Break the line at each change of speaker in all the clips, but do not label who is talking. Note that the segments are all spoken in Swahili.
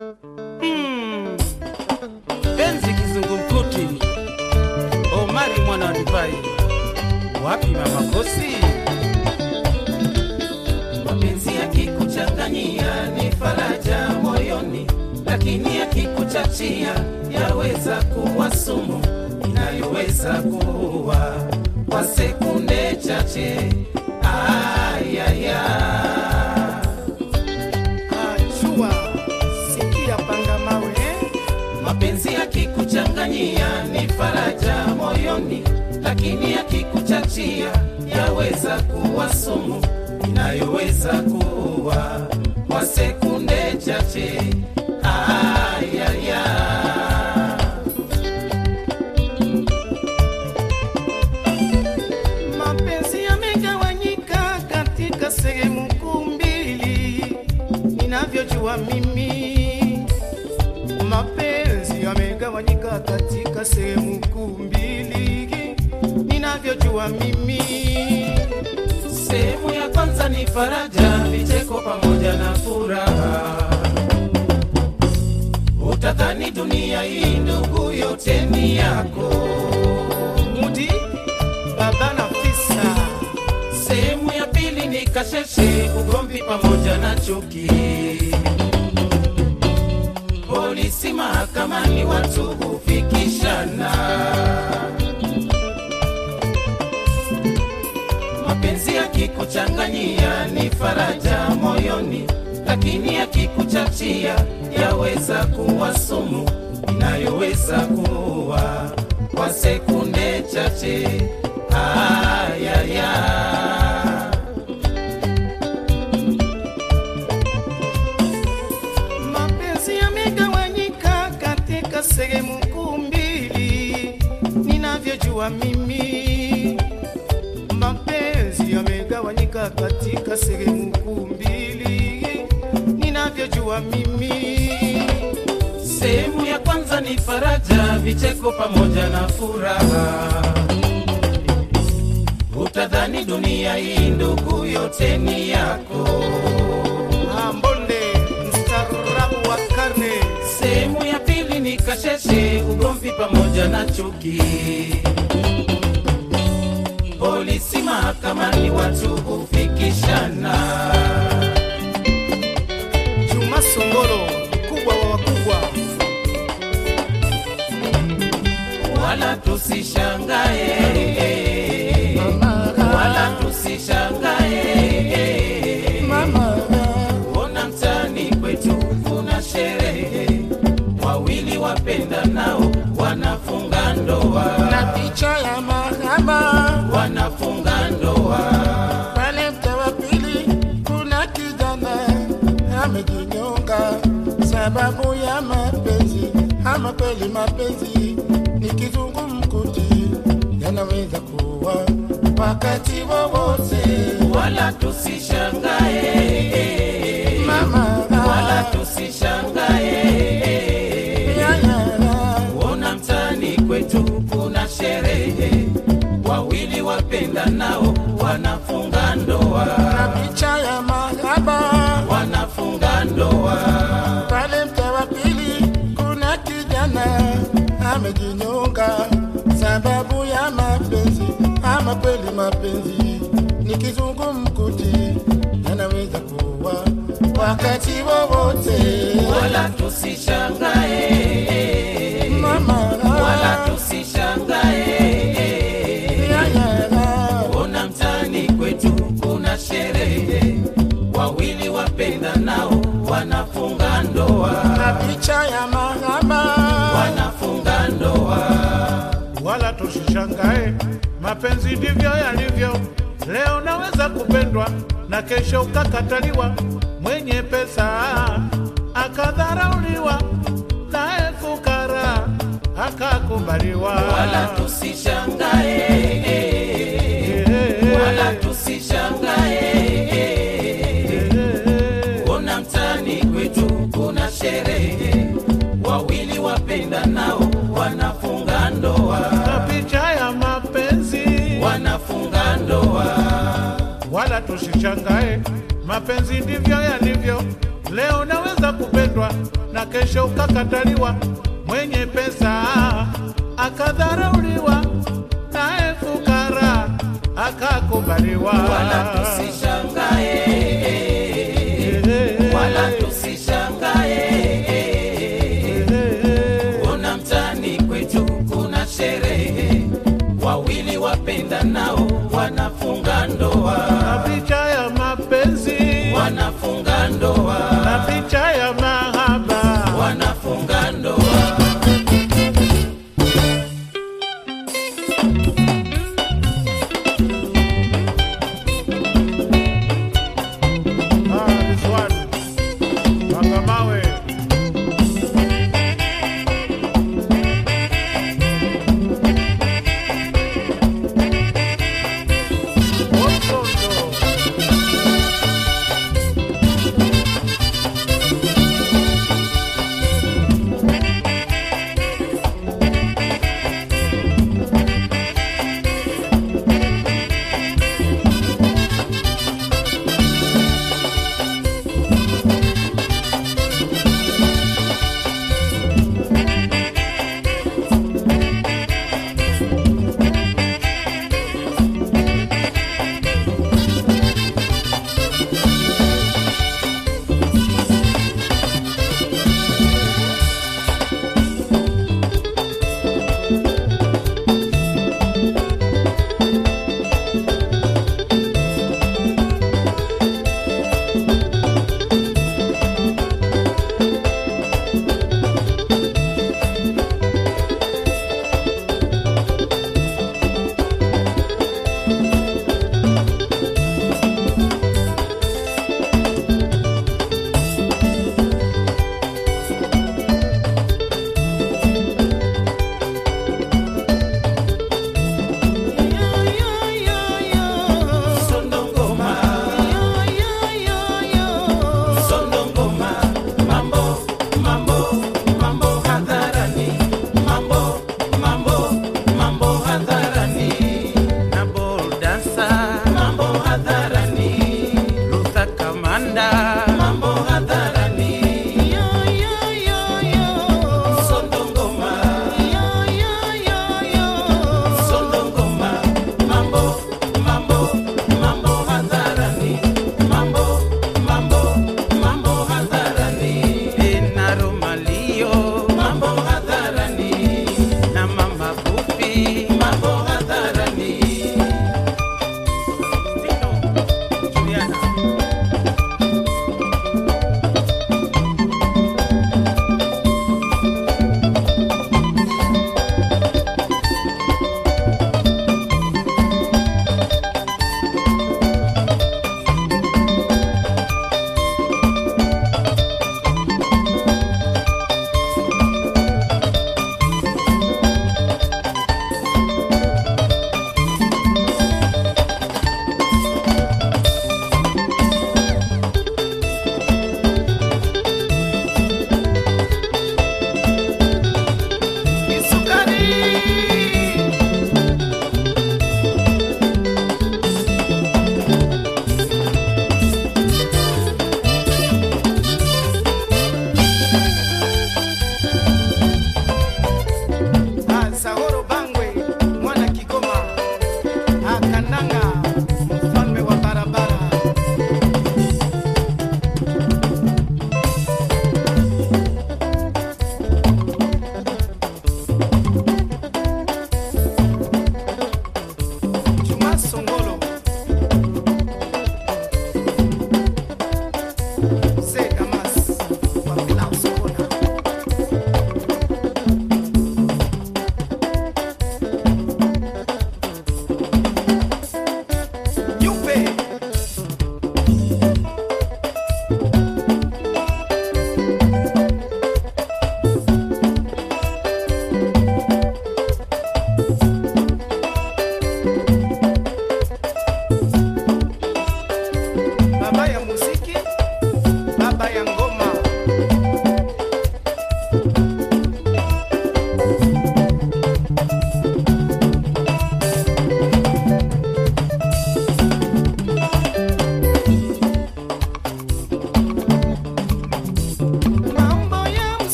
Hmm. Penzi kizungumkuti, Omari mwana wa divai, wapi mama kosi?
mapenzi yakikuchanganyia ni faraja moyoni, lakini yakikuchachia yaweza kuwa sumu inayoweza kuua kwa sekunde chache. Ayaya,
Achua, sikia panga mawe
mapenzi yakikuchanganyia ni faraja moyoni, lakini yakikuchachia yaweza kuwa sumu inayoweza kuua kwa sekunde chache. Ayaya.
mapenzi yamegawanyika katika sehemu kuu mbili ninavyojua mimi mapenzi yamegawanyika katika sehemu kuu mbili ninavyojua mimi
Sehemu ya kwanza ni faraja, vicheko pamoja na furaha. Utadhani dunia hii ndugu yote ni yako.
mudi baba na fisa
Sehemu ya pili ni kasheshe, ugomvi pamoja na chuki. Polisi mahakamani, watu hufikishana. Mapenzi yakikuchanganyia ni faraja moyoni, lakini yakikuchachia yaweza kuwa sumu inayoweza kuua kwa sekunde chache. Ayaya.
mapenzi yamegawanyika katika sehemu kuu mbili ninavyojua mimi mapenzi yamegawanyika katika sehemu kuu mbili ninavyojua mimi
Sehemu ya kwanza ni faraja, vicheko pamoja na furaha. Utadhani dunia hii ndugu yote ni yako.
ambonde mstaarabu wa karne
Sehemu ya pili ni kasheshe, ugomvi pamoja na chuki. Polisi mahakamani, watu hufikishana.
juma songolo mkubwa wa wakubwa
wala tusishangae, wala tusishangae. Ona mtaani kwetu kuna sherehe, wawili wapenda nao wanafunga ndoa,
na picha ya mahaba
wanafunga ndoa.
pale mta wa pili kuna kijana amejinyonga sababu ya mapenzi ama kweli mapenzi ni kizungumkuti yanaweza kuwa wakati wowote
Wala tusishangae,
mama
wala tusishangae.
yayara
Ona mtaani kwetu kuna sherehe, wawili wapenda nao wanafunga
na
ndoa,
picha ya mahaba
wanafunga ndoa.
pale mta wa pili kuna kijana amejinyonga sababu ya mapenzi ama kweli mapenzi ni kizungumkuti yanaweza kuwa wakati wowote
Wala tusishangae,
mama
wala tusishangae.
yayara
Ona mtaani kwetu kuna sherehe, wawili wapenda nao wanafunga ndoa,
na picha ya mahaba
wanafunga ndoa.
wala tusishangae, mapenzi ndivyo yalivyo. Leo naweza kupendwa na kesho ukakataliwa, mwenye pesa akadharauliwa, naye fukara akakubaliwa.
Wala tusishangae, wala tusishangae. Ona mtaani kwetu kuna sherehe, wawili wapenda nao wanafunga ndoa,
na picha ya mapenzi
wanafunga ndoa.
wala tusishangae, mapenzi ndivyo yalivyo. leo naweza kupendwa na kesho ukakataliwa. Mwenye pesa akadharauliwa, naye fukara akakubaliwa.
wala tusishangae, wala tusishangae. Ona mtaani kwetu kuna sherehe, wawili wapenda nao wanafunga
na
ndoa,
picha ya mapenzi
wanafunga ndoa,
na picha ya mahaba
wanafunga ndoa.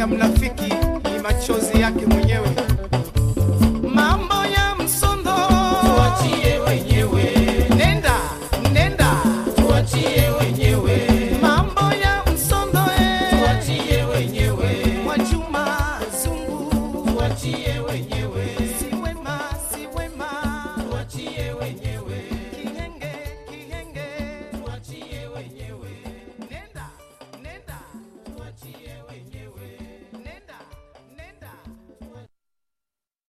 mnafiki